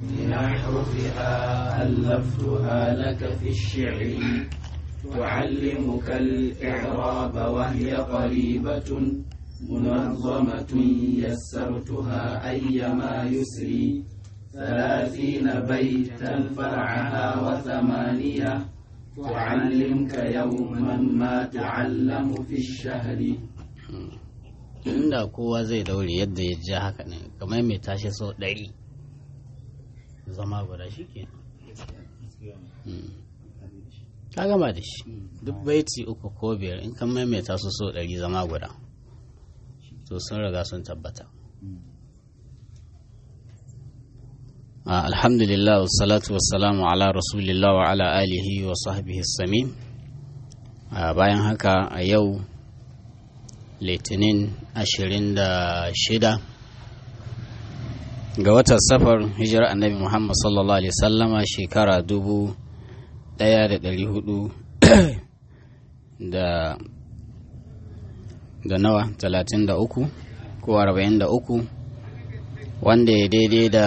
لأحرفها ألفتها لك في الشعر تعلمك الإعراب وهي قريبة منظمة يسرتها أيما يسري ثلاثين بيتا فرعها وثمانية تعلمك يوما ما تعلم في الشهر inda kowa zai daure yadda ya ja haka ne kamar mai tashi sau ɗari zama guda shi ke ka gama da shi duk baiti uku ko biyar in kan maimaita su so ɗari zama guda to sun riga sun tabbata alhamdulillah wassalatu wassalamu ala rasulillah wa ala alihi wa sahbihi samin bayan haka a yau litinin 26 ga watan safar hijirar annabi muhammad sallallahu alaihi sallama shekara dubu ɗaya da ɗari hudu da da nawa talatin da uku ko arba'in da uku wanda ya daidai da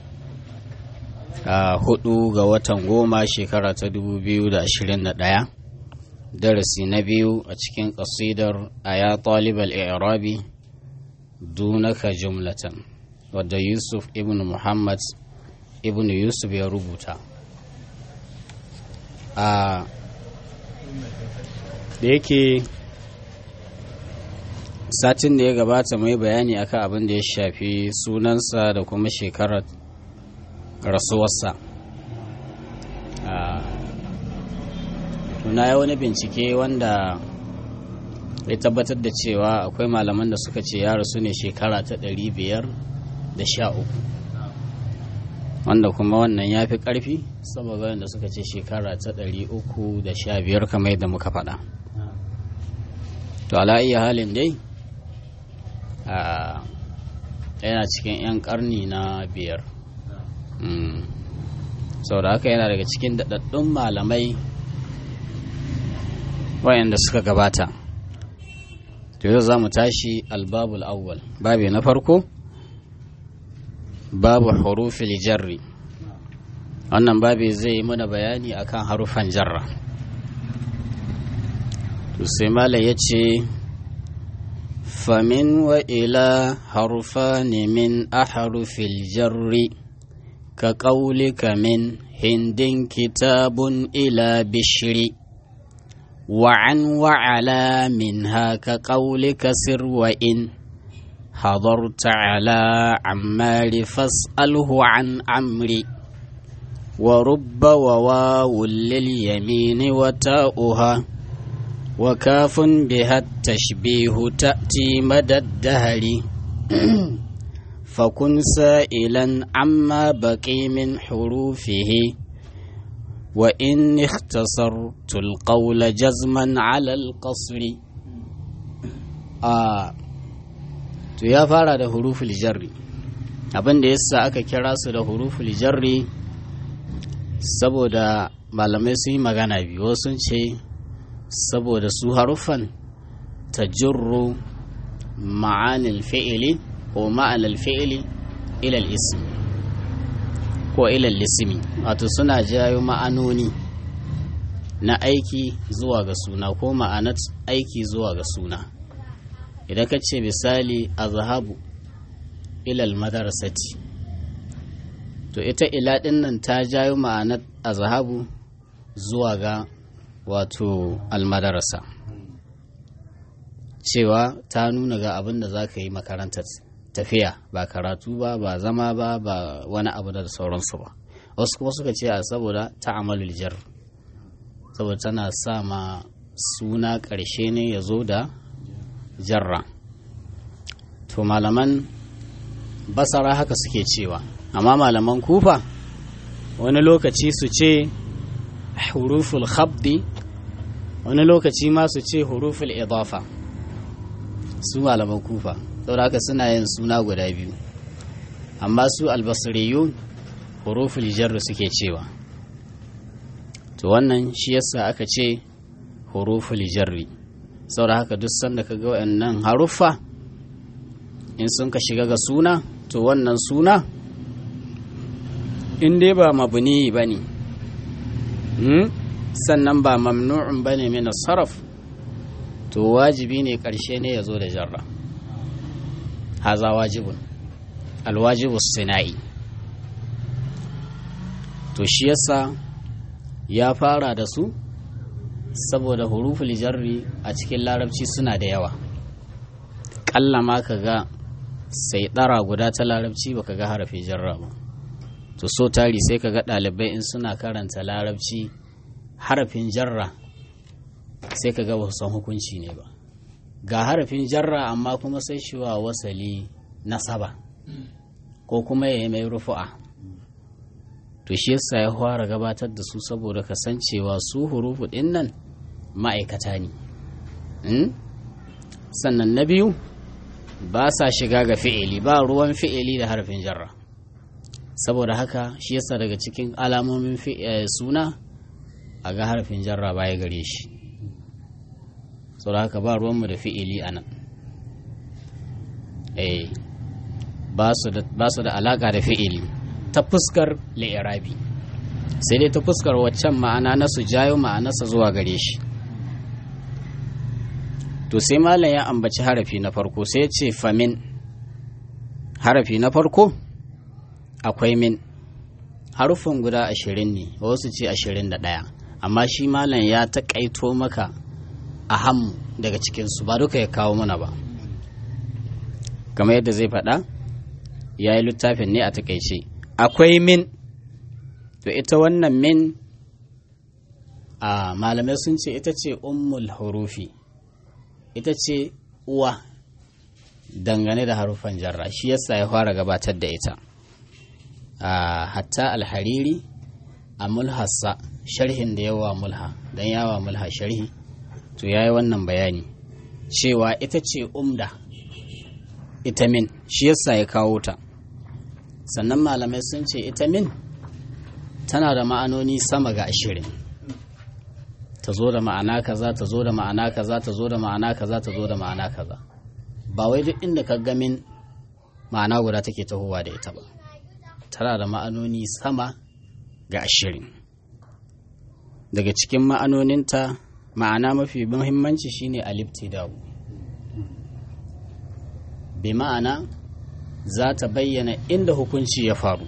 a hudu ga watan goma shekara ta dubu biyu da ashirin da ɗaya darasi na biyu a cikin ƙasidar a ya ɗalibar irabi dunaka jumlatan wadda yusuf ibn muhammad ibn yusuf ya rubuta a da yake satin da ya gabata mai bayani akan abin da ya shafi sunansa da kuma shekarar rasuwarsa tuna ya wani bincike wanda ya tabbatar da cewa akwai malaman da suka ce ya rasu ne shekara ta ɗari biyar da sha uku wanda kuma wannan ya fi ƙarfi saboda wanda suka ce shekara ta ɗari uku da sha biyar kamar yadda muka faɗa to ala iya halin dai yana cikin 'yan ƙarni na biyar sau da haka yana daga cikin daɗaɗɗun malamai wayanda suka gabata to yau za mu tashi albabul awwal babi na farko babu hurufil jarri wannan babi zai mana bayani akan harufan jarra to sai mala ya ce famin wa ila harufani min aharufil jarri ka ƙaulika min hindin kitabun ila bishiri وعن وعلى منها كقولك سر وإن حضرت على عمار فاسأله عن عمري ورب وواو لليمين وتاؤها وكاف بها التشبيه تأتي مدى الدهر فكن سائلا عما بقي من حروفه وإن اختصرت القول جزما على القصر آه to ya fara da huruful jarri abin da yasa aka kira su da huruful jarri saboda malamai sun yi magana biyu sun ce saboda su haruffan tajurru ma'anil fi'ili ko ma'anil fi'ili ilal ismi ko ilal lisimi wato suna jayo ma'anoni na aiki zuwa ga suna ko ma'anar aiki zuwa ga suna idan ka ce misali a zahabu ilal madarasati to ita ila ɗin nan ta jayo ma'anar a zahabu zuwa ga wato almadarasa cewa ta nuna ga abin da za ka yi makarantar tafiya ba karatu ba ba zama ba ba wani abu da sauransu ba wasu kuma suka ce a saboda ta'amalul jar saboda tana sa ma suna ƙarshe ne ya zo da jarra to malaman basara haka suke cewa amma malaman kufa wani lokaci su ce huruful khabdi wani lokaci ma su ce huruful idafa su malaman kufa saboda haka suna yin suna guda biyu amma su albasiriyun huruful jarri suke cewa to wannan shi yasa aka ce huruful jarri saboda haka duk sanda ka ga wayannan haruffa in sun ka shiga ga suna to wannan suna in dai ba mabuni ba ne sannan ba mamnu'un ba ne mina sarraf to wajibi ne ƙarshe ne ya zo da jarra haza wajibun alwajibu sina'i to shi yasa ya fara da su saboda huruful jarri a cikin larabci suna da yawa ƙalla ma ka ga sai ɗara guda ta larabci baka ga harafin jarra ba to so tari sai ka ga ɗalibai in suna karanta larabci harafin jarra sai ka ga san hukunci ne ba ga harafin jarra amma kuma sai shi wa wasali nasaba ko kuma ya yi mai rufu'a to shi yasa ya fara gabatar da su saboda kasancewa su hurufu ɗin nan ma'aikata ne sannan na biyu ba sa shiga ga fi'ili ba ruwan fi'ili da harafin jarra saboda haka shi yasa daga cikin alamomin suna a ga harafin jarra baya gare shi saboda haka ba ruwanmu da fi'ili a nan ba su da alaka da fi'ili ta fuskar li'irabi sai dai ta fuskar waccan ma'ana na su jayo ma'anarsa zuwa gare shi to sai malam ya ambaci harafi na farko sai ya ce famin harafi na farko akwai min harufin guda ashirin ne wasu ce ashirin da ɗaya amma shi malam ya taƙaito maka a hammu daga cikinsu ba duka ya kawo mana ba kamar yadda zai faɗa ya yi littafin ne a taƙaice akwai min to ita wannan min a malamai sun ce ita ce ummul hurufi ita ce uwa dangane da harufan jarra shi yasa ya fara gabatar da ita a hatta alhariri a mulhassa sharhin da yawa mulha don yawa mulha sharhi to ya yi wannan bayani cewa ita ce umda ita min shi yasa ya kawo ta sannan malamai sun ce ita min tana da ma'anoni sama ga ashirin ta zo da ma'ana kaza ta zo da ma'ana kaza ta zo da ma'ana kaza ta zo da ma'ana kaza ba wai duk inda ka gamin ma'ana guda take tahowa da ita ba tana da ma'anoni sama ga ashirin daga cikin ma'anoninta ma'ana mafi muhimmanci shine alibtida'u bi ma'ana za ta bayyana inda hukunci ya faru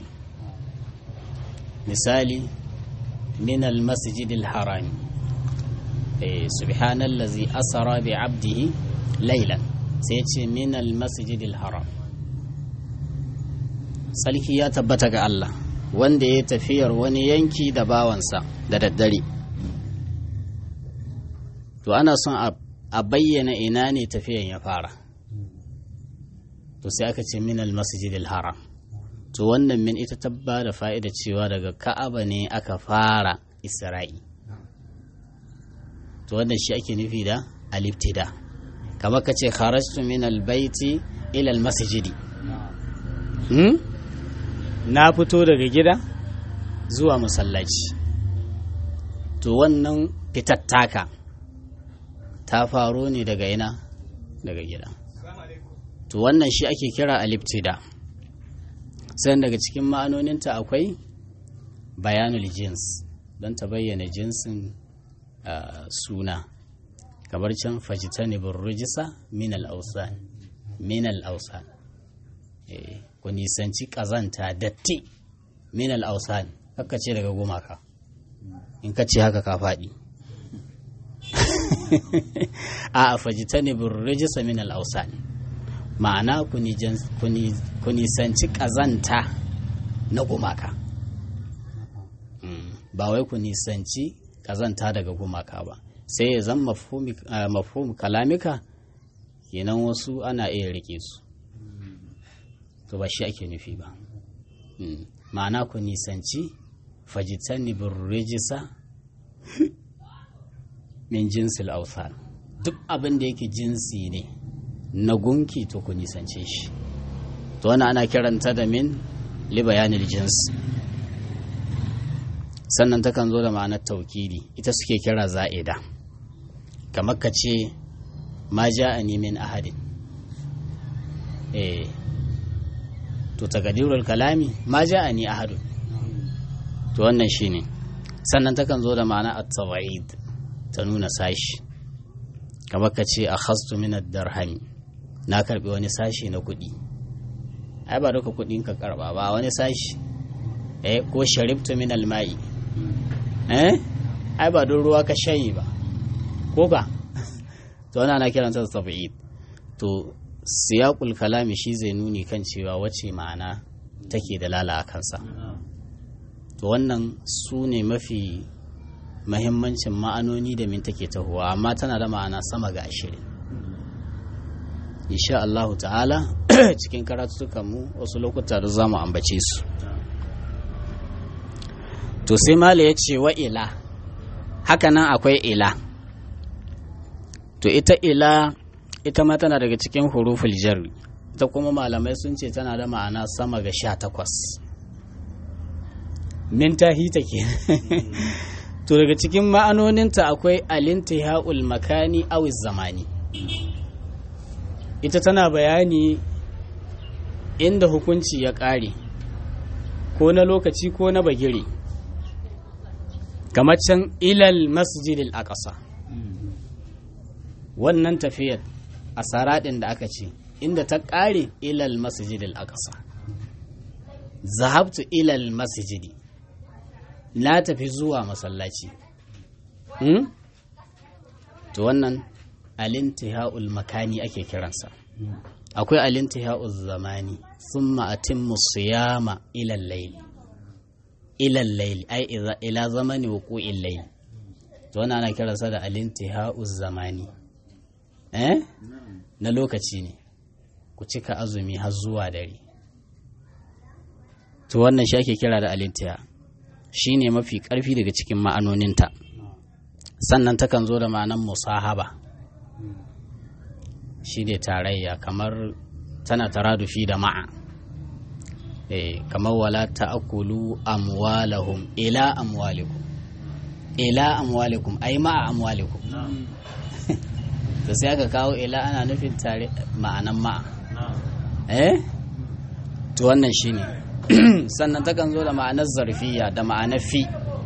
misali min almasjidil harami subhanallazi asara bi abdihi laylan sai ce min almasjidil haram sarki ya tabbata ga Allah wanda ya tafiyar wani yanki da bawansa da daddare to ana son a bayyana ina ne tafiyan ya fara to sai aka ce min almasjidil haram to wannan min ita tabba da fa'ida cewa daga ka'aba ne aka fara isra'i to wannan shi ake nufi da aliftida kamar ka ce kharajtu min albaiti ila almasjidi hmm? na fito daga gida zuwa masallaci to wannan fitattaka ta faro ne daga ina daga gida to wannan shi ake kira aliftida sai daga cikin ma'anoninta akwai bayanul jins don ta bayyana jinsin suna kamar can fajitani rujisa min al-ausan min al-ausan ku nisanci kazanta datti min al-ausan haka ce daga gumaka in ka ce haka ka faɗi a fajitani rujisa min al-ausan ma'ana ku nisanci ƙazanta na gumaka ba wai ku nisanci ƙazanta daga gumaka ba sai ya zan mafhum kalamika kenan wasu ana iya rike su to ba shi ake nufi ba ma'ana ku nisanci fajitani rijisa min jinsil authar duk abin da yake jinsi ne na gunki to ku nisance shi to wani ana kiranta da min li bayanil jins sannan takan zo da ma'anar taukidi ita suke kira za'ida kamar ka ce ma ja'ani min ahadin eh to takadirul kalami ma ja'ani ahadun to wannan shine sannan takan zo da ma'ana at-tawaid ta nuna sashi kamar ka ce akhastu min ad-darhami na karbi wani sashi na kuɗi ai ba duka kuɗin ka karba ba wani sashi eh ko sharibtu min al-ma'i eh ai ba don ruwa ka shayi ba ko ka to wannan ana kiranta tabi'id to siyaqul kalami shi zai nuni kan cewa wace ma'ana take da lala a kansa to wannan su ne mafi mahimmancin ma'anoni da min take tahowa amma tana da ma'ana sama ga ashirin insha Allahu ta'ala cikin mu wasu lokuta da za mu ambace su to sai mala ya ce wa ila hakanan akwai ila to ita ila ita ma tana daga cikin huruful jarri ita kuma malamai sun ce tana da ma'ana sama ga sha takwas min tahita ke to daga cikin ma'anoninta akwai alintihaul makani awiz zamani ita tana bayani inda hukunci ya ƙare ko na lokaci ko na bagire kamar can ilal masjidil aqsa wannan tafiyar a saraɗin da aka ce inda ta ƙare ilal masjidil aqsa zahabtu ilal masjidi na tafi zuwa masallaci hmm? to wannan alintihaul makani ake kiransa akwai alintihaul zamani thumma atimmu siyama ilal layli ilal layli ai ila zamani wuqu'il layli to wannan ana kiransa da alintihaul zamani eh na lokaci ne ku cika azumi har zuwa dare to wannan shi ake kira da alintiha shi ne mafi ƙarfi daga cikin ma'anoninta sannan takan zo da ma'anan musahaba shi ne tarayya kamar tana taradufi da ma'a e, kamar wala ta'akulu amwalahum ila amwalikum ila amwalikum ai ma'a amwalikum da sai aka kawo ila ana nufin tare ma'anan ma'a eh to wannan shine sannan takan zo da ma'anar zarfiya da ma'anar fi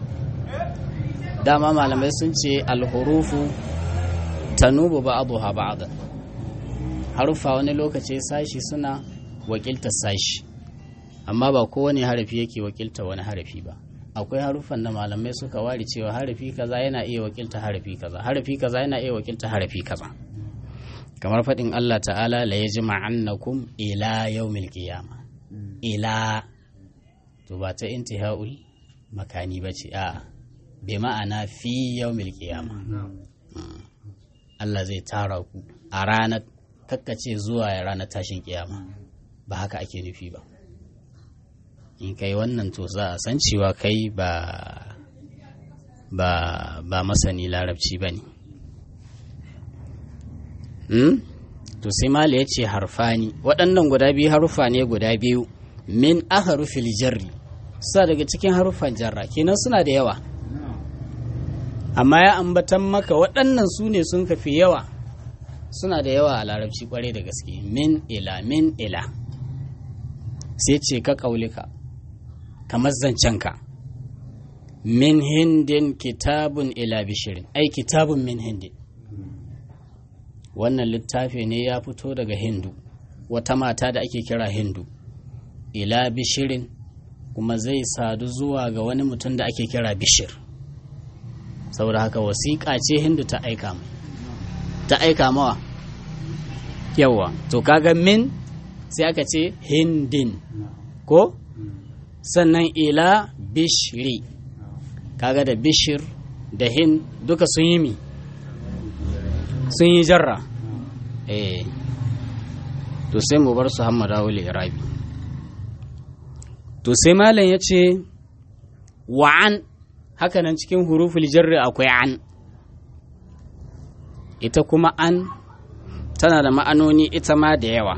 dama malamai sun ce alhurufu tanubu ba'dha ba'da harufa wani lokaci sashi suna wakiltar sashi amma ba kowane harafi yake wakilta wani harafi ba akwai harufan da malamai suka ware cewa harafi kaza yana iya wakilta harafi kaza harafi kaza yana iya wakilta harafi kaza kamar faɗin Allah ta'ala la yajma'annakum ila yawmil qiyama ila to ba ta intihaul makani ba ce a bai ma'ana fi yawmil qiyama Allah zai tara ku a ranar kakkace zuwa ranar tashin kiyama ba haka ake nufi ba in kai wannan to za a san cewa kai ba ba ba masani larabci ba ne hmm? to sai mala ya ce harfani waɗannan guda biyu harufa ne guda biyu min aharufil jarri sa daga cikin harufan jarra kenan suna da yawa amma ya ambatan maka waɗannan su ne sun kafi yawa suna da yawa a larabci kwarai da gaske min ila min ila sai ce ka ƙaulika kamar zancenka min hindin kitabun ila bishirin ai kitabun min hindin wannan littafi ne ya fito daga hindu wata mata da ake kira hindu ila bishirin kuma zai sadu zuwa ga wani mutum da ake kira bishir saboda haka wasiƙa ce hindu ta aika mai ta aika mawa yawa to kaga min sai aka ce hindin ko sannan ila bishiri kaga da bishir da hin duka sun yi mi sun yi jarra eh to sai mu bar su hammada wuli irabi to sai malam ya ce wa'an hakanan cikin huruful jarri akwai an ita kuma an tana da ma'anoni ita ma da yawa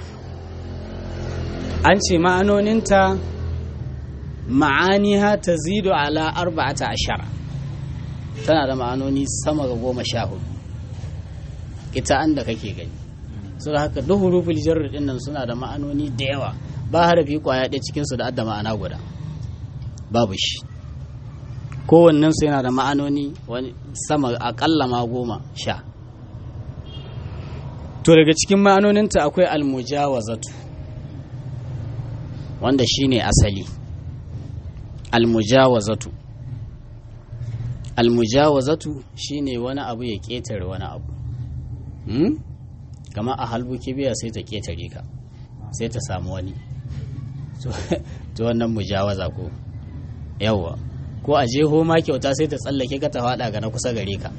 an ce ma'anoninta ma'aniha ta zido ala arba'ata ashara tana da ma'anoni sama ga goma sha hudu ita an da kake gani su da haka duk huruful jarri din nan suna da ma'anoni da yawa ba harafi kwaya ɗaya cikinsu da adda ma'ana guda babu shi kowannensu yana da ma'anoni wani sama akalla ma goma sha to daga cikin ma'anoninta akwai almujawazatu wanda shine asali almujawazatu almujawazatu shine wani abu ya ƙetare wani abu hmm? kama a halbu kibiya sai ta ƙetare ka sai ta samu wani to wannan mujawaza ko yawwa ko a jeho ma kyauta sai ta tsallake ka ta faɗa ga na kusa gare ka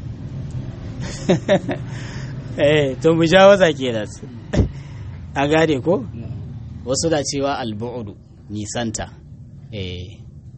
eh to mujawaza kenan a gane ko wasu da cewa albu'udu nisanta eh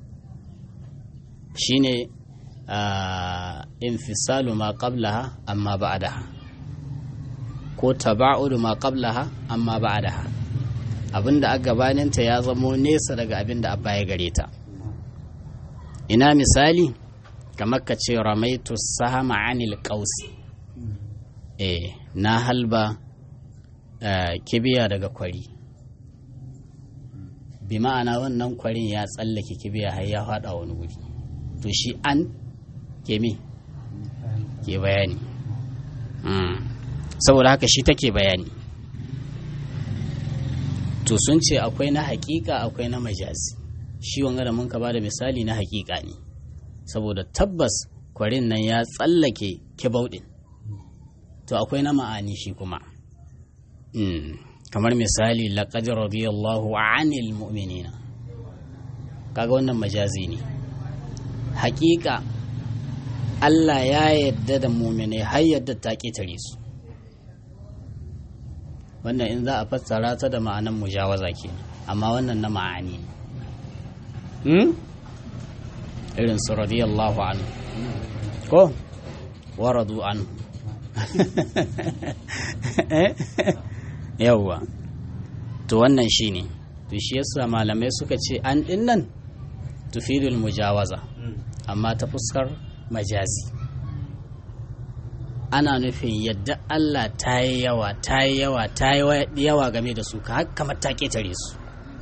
shine infisalu ma qablaha amma ba'daha ko taba'udu ma qablaha amma ba'daha abinda a gabaninta ya zamo nesa daga abinda a baya gare ta ina misali kamar ka ce ramaitu sahama anil qausi eh na halba kibiya daga kwari bi ma'ana wannan kwarin ya tsallake kibiya har ya faɗa wani wuri to shi an ke mi ke bayani saboda haka shi take bayani to sun ce akwai na hakika akwai na majazi shi wanga da mun ka bada misali na hakika ne saboda tabbas kwarin nan ya tsallake kibauɗin to akwai na ma'ani shi kuma kamar misali laqad radiyallahu 'anil mu'minina kaga wannan majazi ne hakika Allah ya yadda da mu'minai har yadda ta ketare su wannan in za a fassara ta da ma'anan mujawaza ke amma wannan na ma'ani hmm? irin su radiyallahu anhu ko waradu anhu yawwa to wannan shine to shi yasa malamai suka ce an dinnan tufidul mujawaza amma ta fuskar majazi ana nufin yadda Allah ta yi yawa ta yi yawa ta yi yawa game da su kamar ta ketare su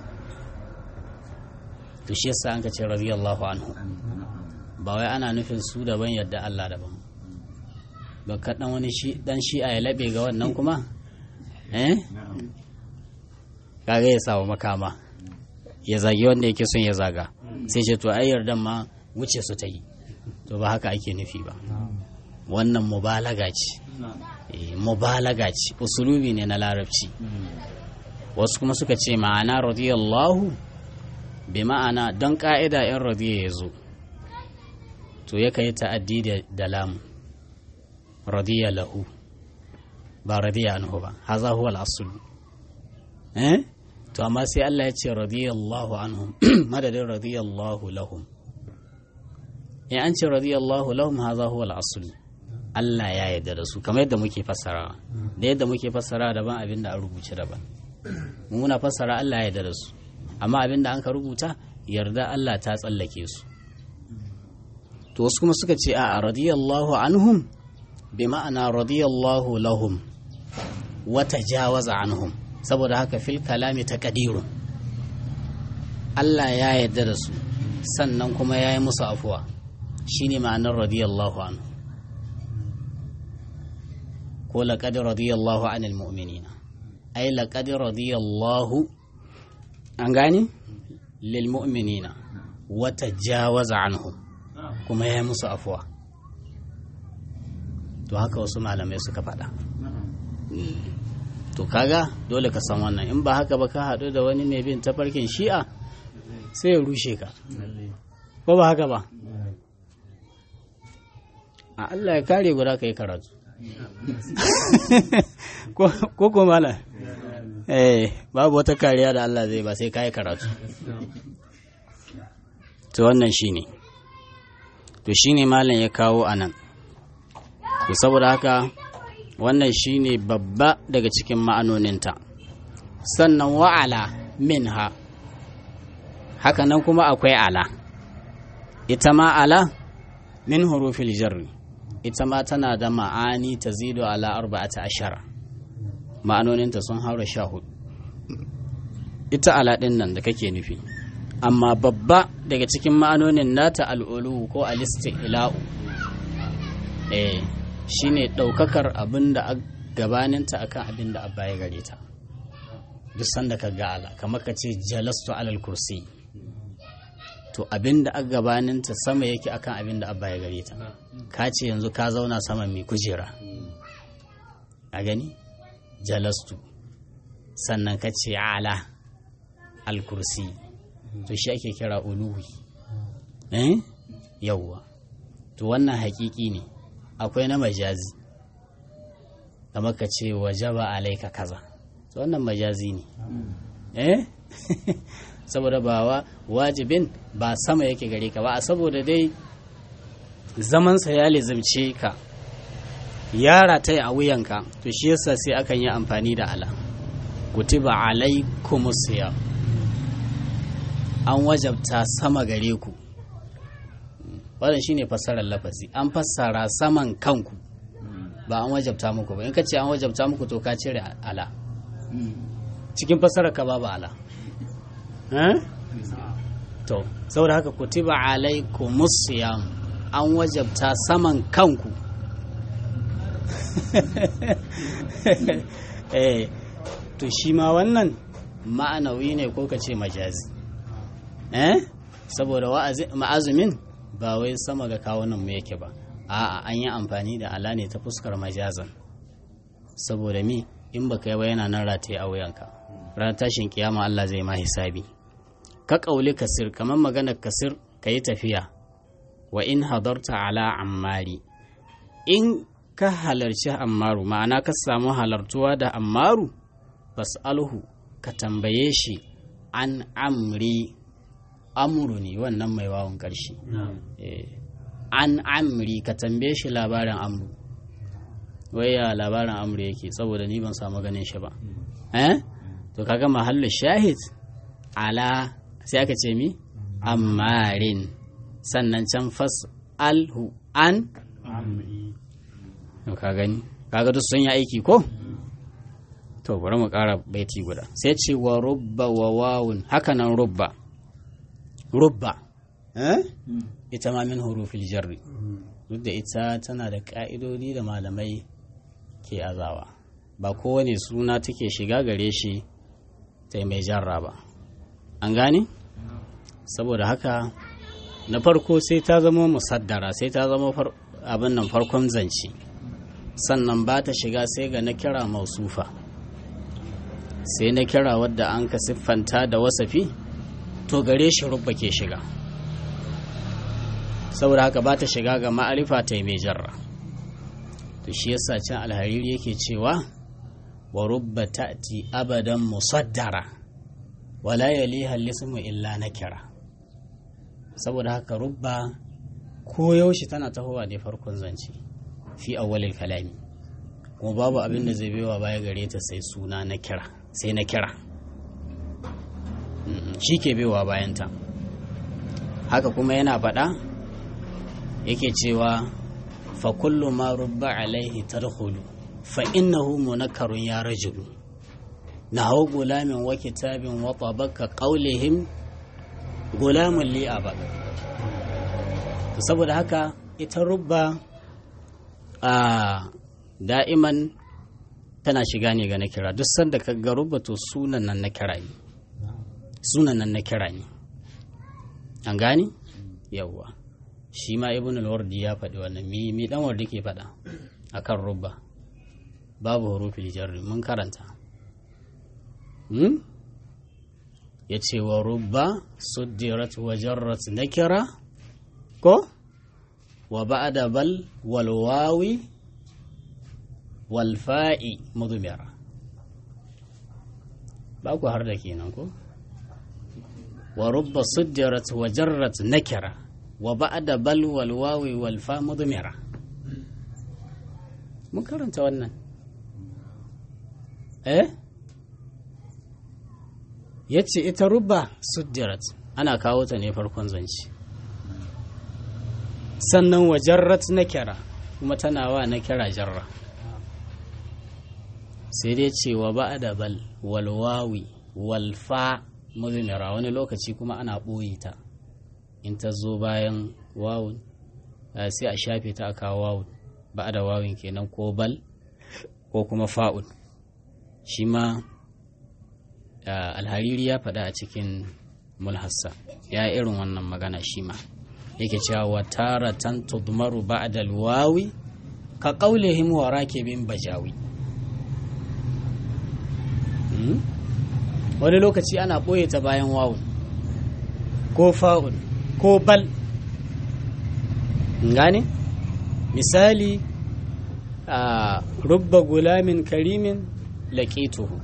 to shi yasa an ka ce radiyallahu anhu ba wai ana nufin su daban yadda Allah daban ba kaɗan wani shi dan shi'a ya laɓe ga wannan kuma eh kaga ya samu makama ya zagi wanda yake son ya zaga sai ce to ai yardan ma wuce su ta yi to ba haka ake nufi ba wannan mubalaga ce mubalaga ce usulubi ne na larabci wasu kuma suka ce ma'ana radiyallahu bi ma'ana don ka'ida yan radiya ya zo to ya kai ta'addi da lamu radiya lahu ba radiya anhu ba haza huwa al-asl eh to amma sai Allah ya ce radiyallahu anhum madadin radiyallahu lahum in an ce radiyallahu lahum haza huwa al-asl Allah ya yarda da su kamar yadda muke fassara da yadda muke fassara daban abin da an rubuce daban mu muna fassara Allah ya yarda da su amma abin da an ka rubuta yarda Allah ta tsallake su to wasu kuma suka ce a radiyallahu anhum bi ma'ana radiyallahu lahum wa tajawaza anhum saboda haka fil kalami ta kadirun Allah ya yarda da su sannan kuma ya yi musu afuwa shine ma'anar radiyallahu anhu ko laqad radiyallahu anil mu'minina ai laqad radiyallahu an gane lil mu'minina wa tajawaza anhum kuma ya yi musu afuwa to haka wasu malamai suka faɗa to kaga dole ka san wannan in ba haka ba ka haɗu da wani mai bin tafarkin shi'a sai ya rushe ka ko ba haka ba a Allah ya kare guda ka yi karatu ko ko mala eh babu wata kariya da Allah zai ba sai ka yi karatu to wannan shine to shine malam ya kawo anan to saboda haka wannan shine babba daga cikin ma'anoninta sannan wa'ala minha hakanan kuma akwai ala ita ma ala min hurufil jarri ita ma tana da ma'ani ta zido ala arba'ata ashara ma'anoninta sun haura sha hudu ita ala ɗin nan da kake nufi amma babba daga cikin ma'anonin nata al'ulu ko alisti'la'u eh shine ɗaukakar abin da a gabaninta akan abin da abba ya gare ta duk sanda ka ga ala kamar ka ce jalastu alal kursi to abin da a gabaninta sama yake akan abin da abba ya gare ta ka ce yanzu ka zauna saman mai kujera a gani jalastu sannan ka ce ala al kursi to shi ake kira uluwi eh yawwa to wannan hakiki ne akwai na majazi kamar ka ce wajaba alaika kaza to wannan majazi ne eh saboda ba wa wajibin ba sama yake gare ka ba a saboda dai zamansa ya lizimce ka yara ta yi a wuyanka to shi yasa sai akan yi amfani da ala kutiba alaikumus siyam an wajabta sama gare ku wannan shine fassarar lafazi an fassara saman kanku ba an wajabta muku ba in ka ce an wajabta muku to ka cire ala cikin fassarar ka babu ala to saboda haka kutiba alaikumus siyam an wajabta saman kanku eh to shi ma wannan ma'anawi ne ko ka ce majazi eh saboda ma'azumin ba wai sama ga kawunan mu yake ba a'a an yi amfani da ala ne ta fuskar majazan saboda mi in baka yi ba yana nan rataye a wuyanka ranar tashin kiyama Allah zai ma hisabi ka kauli kasir kamar maganar kasir ka yi tafiya wa in hadarta ala ammari in ka halarci ammaru ma'ana ka samu halartuwa da ammaru fas'alhu ka tambaye shi an amri amuru ne wannan mai wawan ƙarshe an amri ka tambaye shi labarin amru waya labarin amru yake saboda ni ban samu ganin shi ba eh to kaga mahallu shahid ala sai aka ce mi ammarin sannan can fas alhu an ka gani kaga duk sun yi aiki ko to bari mu ƙara baiti guda sai ce wa rubba wa wawun hakanan rubba rubba ita ma min hurufil jarri duk da ita tana da ƙa'idodi da malamai ke azawa ba kowane suna take shiga gare shi ta mai jarra ba an gane saboda haka na farko sai ta zama musaddara sai ta zama abin nan farkon zance sannan ba ta shiga sai ga na kira mausufa sai na kira wadda an ka siffanta da wasafi to gare shi rubba ke shiga saboda haka ba ta shiga ga ma'arifa ta mai jarra to shi yasa can alhariri yake cewa wa rubba ta'ti abadan musaddara wala yaliha lismu illa nakira saboda haka rubba ko yaushe tana tahowa ne farkon zance fi awwalil kalami kuma babu abin da zai baiwa baya gare ta sai suna na kira sai na kira shi ke baiwa bayanta haka kuma yana faɗa yake cewa fa kullu ma rubba alaihi tadkhulu fa innahu munakkarun ya rajulu nahu gulamin wa kitabin wa tabaka qawlihim gulamun li abad saboda haka ita rubba a da'iman tana shiga ne ga na kira duk sanda ka ga rubba to sunan nan na kira ne sunan nan na kira ne an gani yawwa shi ma ibn al-wardi ya faɗi wannan mi mi dan wardi ke faɗa akan rubba babu hurufil jarri mun karanta hmm? ya ce wa rubba suddirat wa jarrat nakira ko wa ba'da bal wal wawi wal fa'i mudmira ba ku har da kenan ko wa rubba suddirat wa jarrat nakira wa ba'da bal wal wawi wal fa mudmira mun karanta wannan eh yace ita rubba suddirat ana kawo ta ne farkon zance sannan wa jarrat nakira kuma tana wa nakira jarra sai dai ce wa ba'da bal wal wawi wal fa muzmira wani lokaci kuma ana ɓoye ta in ta zo bayan wawun sai a shafe ta a kawo wawun ba da wawun kenan ko bal ko kuma fa'un shi ma alhariri ya faɗa a cikin mulhassa ya irin wannan magana shi ma yake cewa wa taratan tudmaru ba'da alwawi ka qaulihim wa rakibin bajawi wani lokaci ana ɓoye ta bayan wawun ko fa'un ko bal gane misali a rubba gulamin karimin laƙituhu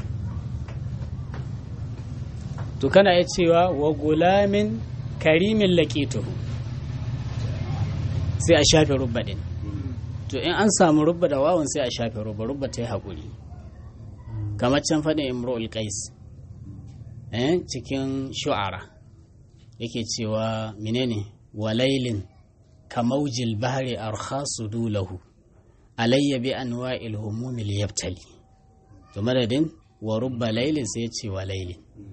to kana ya cewa wa gulamin karimin laƙituhu sai a shafe rubba din to in an samu rubba da wawan sai a shafe rubba rubba ta yi haƙuri kamar can faɗin imro'ul qais eh cikin shu'ara yake cewa menene walailin kamaujil bahri arkhasu dulahu alayya bi anwa'il humumil yabtali to madadin wa rubba lailin sai ya ce wa lailin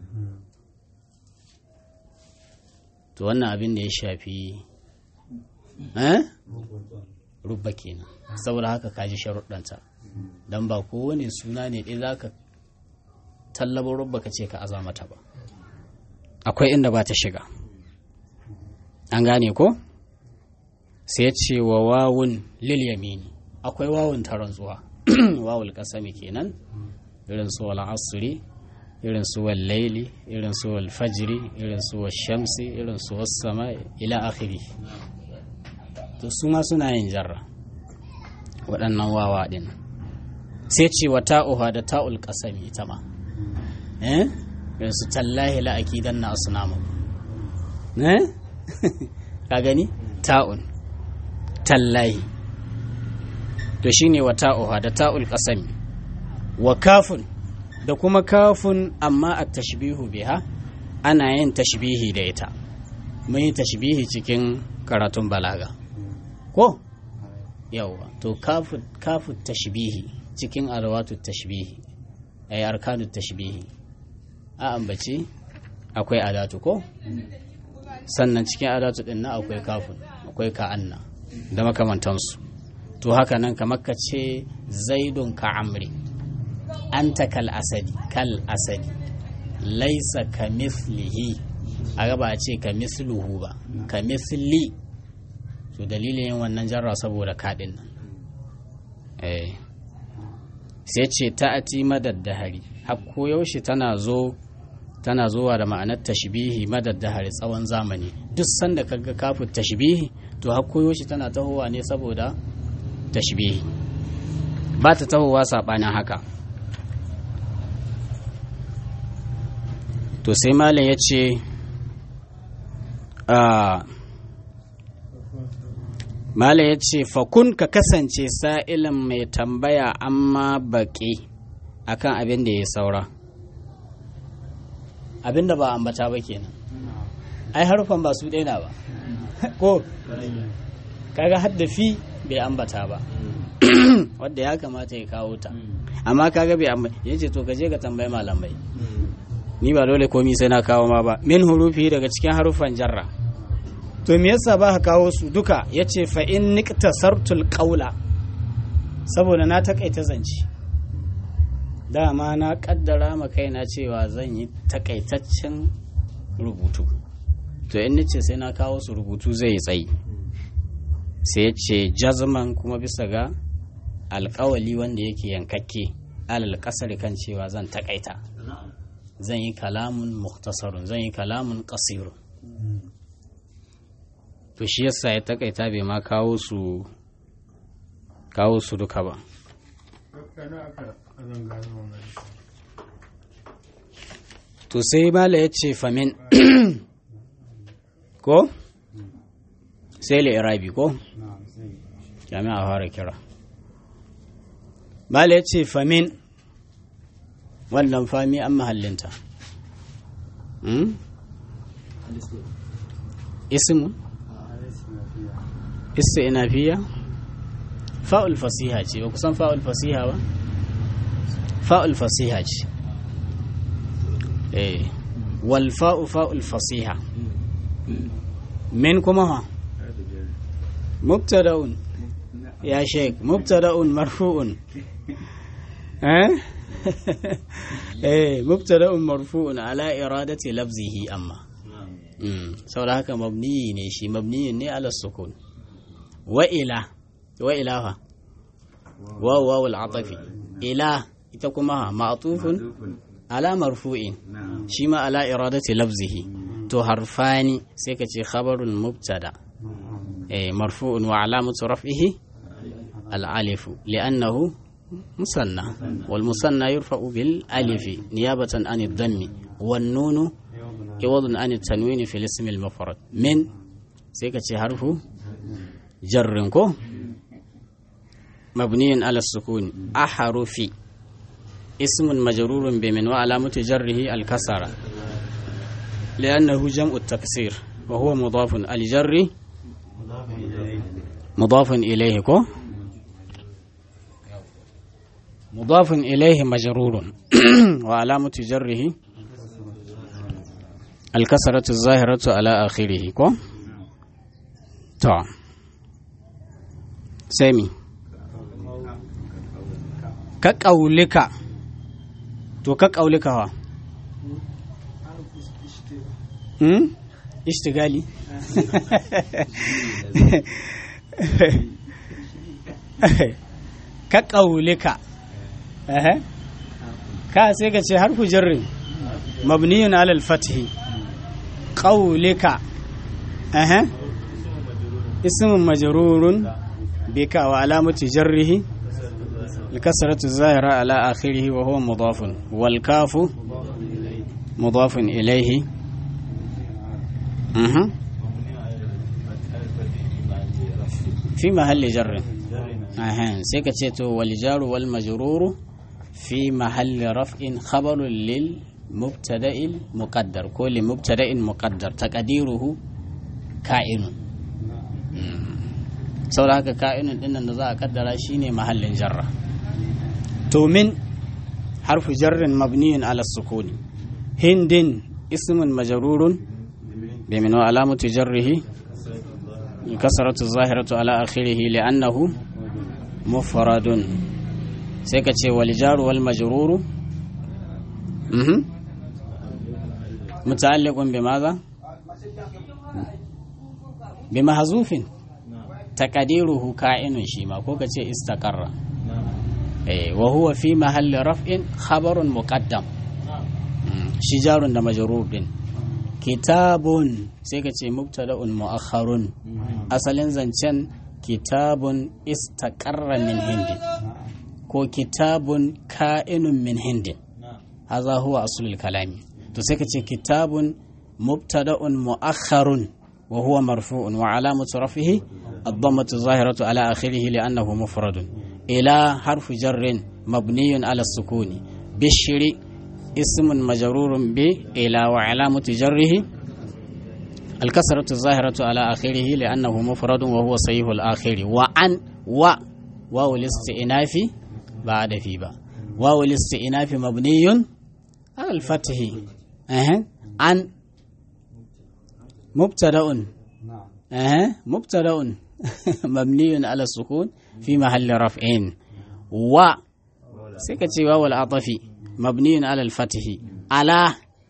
to wannan abin da ya shafi eh rubba kenan saboda haka kaji sharuɗanta don ba kowane suna ne ɗaya za ka tallaba rubba ka ce ka aza mata ba akwai inda ba ta shiga an gane ko sai ce wa wawun lil yamini akwai wawun ta rantsuwa wawul kasami kenan irin su wal asri irin su wal laili irin su wal fajri irin su wal shamsi irin su was sama ila akhiri to su ma suna yin jarra waɗannan wawa din sai ce wa ta'uha da ta'ul kasami ita ma eh irin su tallahi la akidan na asnamu eh ka gani ta'un tallahi to shine wa ta'uha da ta'ul qasami wa kafun da kuma kafun amma a tashbihu biha ana yin tashbihi da ita mun yi tashbihi cikin karatun balaga ko yawa to kafu kafu tashbihi cikin arwatu tashbihi ay arkanu tashbihi a ambaci akwai adatu ko sannan cikin adatu din na akwai kafun akwai ka'anna da makamantansu to haka nan kamar ka ce zaidun ka amri anta kal asadi kal asadi laisa ka mislihi a gaba a ce ka misluhu ba ka misli to dalilin yin wannan jarra saboda kaɗin nan sai ce ta'ati madaddahari har yaushe tana zo tana zuwa da ma'anar tashbihi madaddahari tsawon zamani duk sanda kaga kafin tashbihi to har yaushe tana tahowa ne saboda tashbihi ba ta tahowa saɓanin haka to sai malam ya ce malam ya ce fakun ka kasance sa'ilin mai tambaya amma baƙi akan abin da ya saura abin da ba ambata ba kenan ai harufan ba su daina ba ko kaga haddafi bai ambata ba wadda ya kamata ya kawo ta amma kaga bai ambata ya ce to gaje ka tambayi malamai ni ba dole komi sai na kawo ma ba min hurufi daga cikin harufan jarra to me yasa ba ka kawo su duka yace fa in niktasartul qawla saboda na takaita zance dama na kaddara ma kaina cewa zan yi takaitaccen rubutu to in nace sai na kawo su rubutu zai yi tsayi sai ya ce jazman kuma bisa ga alkawali wanda yake yankakke alal kasar kan cewa zan takaita zan yi kalamun muktasarun zan yi kalamun kasirun to shi yasa ya takaita bai ma kawo su kawo su duka ba to sai mala ya ce famin ko sai irabi ko jami'a fara kira mala ya ce famin wannan fami an mahallinta ismu istinafiya fa'ul fasiha ce ba kusan fa'ul fasiha ba fa'ul fasiha ce eh wal fa'u fa'ul fasiha min kuma ha mubtada'un ya sheik mubtada'un marfu'un eh eh mubtada'un marfu'un ala iradati lafzihi amma saboda haka mabniyi ne shi mabniyin ne ala sukun wa ila wa ila fa wa wawul atafi ila ita kuma ma'tufun ala marfu'in shi ma ala iradati lafzihi to harfani sai ka ce khabarun mubtada eh marfu'un wa alamatu raf'ihi al-alif li'annahu musanna wal musanna yurfa'u bil alifi niyabatan an ad-dammi wan nunu iwadun an at-tanwin fi al-ism al-mufrad min sai ka ce harfu jarrin ko مبني على السكون أحرف اسم مجرور بمن وعلامة جره الكسرة لأنه جمع التكسير وهو مضاف الجر مضاف إليه كو مضاف إليه مجرور وعلامة جره الكسرة الظاهرة على آخره كو طبعا سامي ka ƙaulika to ka ƙaulika wa hmm? ishtigali ka ƙaulika ka sai ka ce harfu jarrin mabniyun alal fathi ƙaulika ismin majarurun bika wa alamati jarrihi الكسرة الظاهرة على آخره وهو مضاف والكاف مضاف إليه أه. في محل جر أه. سيكتشيتو والجار والمجرور في محل رفع خبر للمبتدأ المقدر كل مبتدأ مقدر تقديره كائن saboda haka ka'inin dinnan da za a kaddara shine mahallin jarra to min harfu jarrin mabniyun ala sukuni hindin ismun majrurun bi min wa alamatu jarrihi kasratu zahiratu ala akhirih li'annahu mufradun sai ka ce wal jaru wal majruru mhm muta'alliqun bi madha bi mahzufin taqdiruhu ka'inun shi ma ko ka ce istaqarra wa huwa fi mahalli raf'in khabarun muqaddam shi jarun da majrur din kitabun sai ka ce mubtada'un mu'akhkharun asalin zancen kitabun istaqarra min hindin ko kitabun ka'inun min hindin haza huwa aslul kalami to sai ka ce kitabun mubtada'un mu'akhkharun wa huwa marfu'un wa alamatu raf'ihi الضمة الظاهرة على آخره لأنه مفرد إلى حرف جر مبني على السكون بشر اسم مجرور ب إلى وعلامة جره الكسرة الظاهرة على آخره لأنه مفرد وهو صحيح الآخر وعن و واو الاستئناف بعد في با واو الاستئناف مبني على الفتح أه. عن مبتدأ أه. مبتدأ مبني على السكون في محل رفع و سكتي واو العطف مبني على الفتح على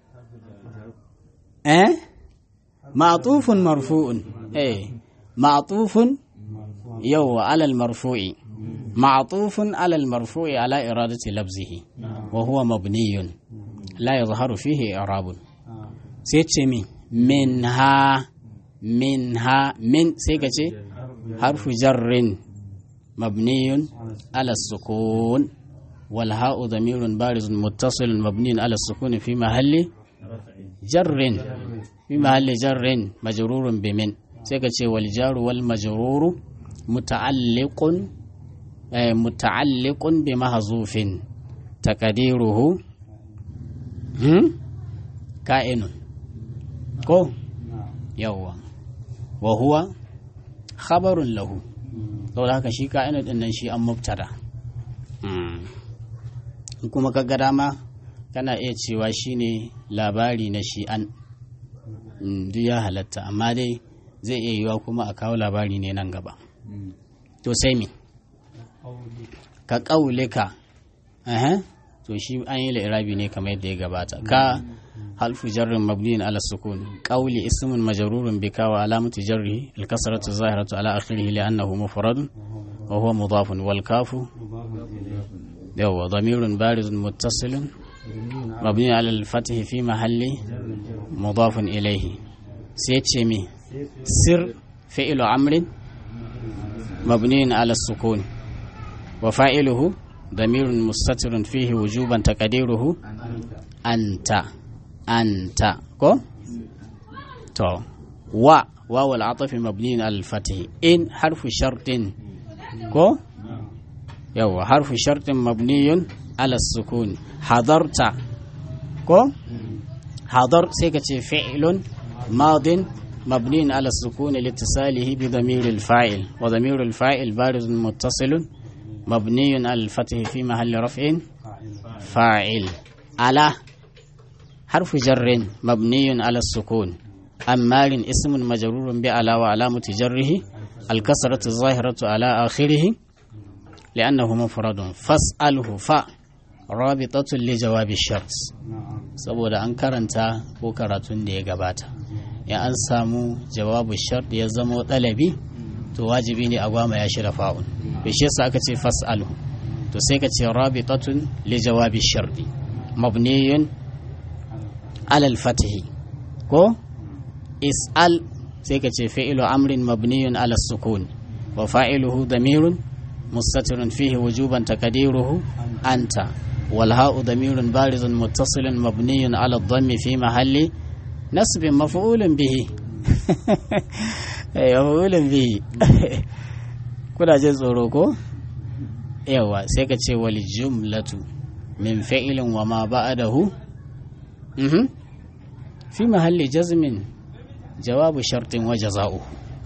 أه؟ معطوف مرفوع ايه معطوف يو على المرفوع معطوف على المرفوع على إرادة لفظه وهو مبني لا يظهر فيه إعراب سيتشمي منها منها من سيكتي حرف جر مبني على السكون والهاء ضمير بارز متصل مبني على السكون في محل جر في محل جر مجرور بمن سيكتي والجار والمجرور متعلق متعلق بمحذوف تقديره كائن كو يوا وهو khabarun lahu saboda haka shi ka'inu din nan shi an mubtada in kuma ka ga dama kana iya cewa shine labari na shi an duk ya halatta amma dai zai iya yiwa kuma a kawo labari ne nan gaba to sai me ka ƙaulika to shi an yi la'irabi ne kamar yadda ya gabata ka halfu jarrin mabniyin ala sukun qawli ismun majrurun bika wa alamatu jarrihi al-kasratu zahiratu ala akhirih li'annahu mufradun wa huwa mudafun wal kafu yawa dhamirun barizun muttasilun mabni ala al-fath fi mahalli mudafun ilayhi sai ce mi sir fi'lu amrin mabniyin ala sukun wa fa'iluhu ضمير مستتر فيه وجوبا تقديره أنت أنت كو تو و واو العطف مبني على الفتح إن حرف شرط كو يو حرف شرط مبني على السكون حضرت كو حضر سيكتي فعل ماض مبني على السكون لاتصاله بضمير الفاعل وضمير الفاعل بارز متصل مبني على الفتح في محل رفع فاعل على حرف جر مبني على السكون أمار اسم مجرور بعلى وعلامة جره الكسرة الظاهرة على آخره لأنه مفرد فاسأله ف رابطة لجواب الشرط saboda an karanta ko karatun da ya gabata ya an samu jawabu shart ya zama ɗalabi to wajibi ne a gwama ya shirya fa'un to shi yasa aka ce fas'alu to sai ka ce rabitatun li jawabi shardi mabniyun alal fatihi ko is'al sai ka ce fi'lu amrin mabniyun ala sukun wa fa'iluhu damirun mustatirun fihi wujuban taqdiruhu anta wal ha'u damirun barizun muttasilun mabniyun ala dhammi fi mahalli nasbin maf'ulun bihi maf'ulun bihi kuna jin tsoro ko yawa sai ka ce wal jumlatu min fa'ilin wa ma ba'dahu mhm fi mahalli jazmin jawabu shartin wa jaza'u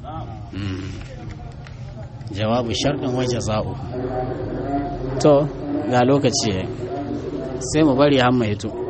jawabu shartin wa jaza'u to ga lokaci sai mu bari hamma hito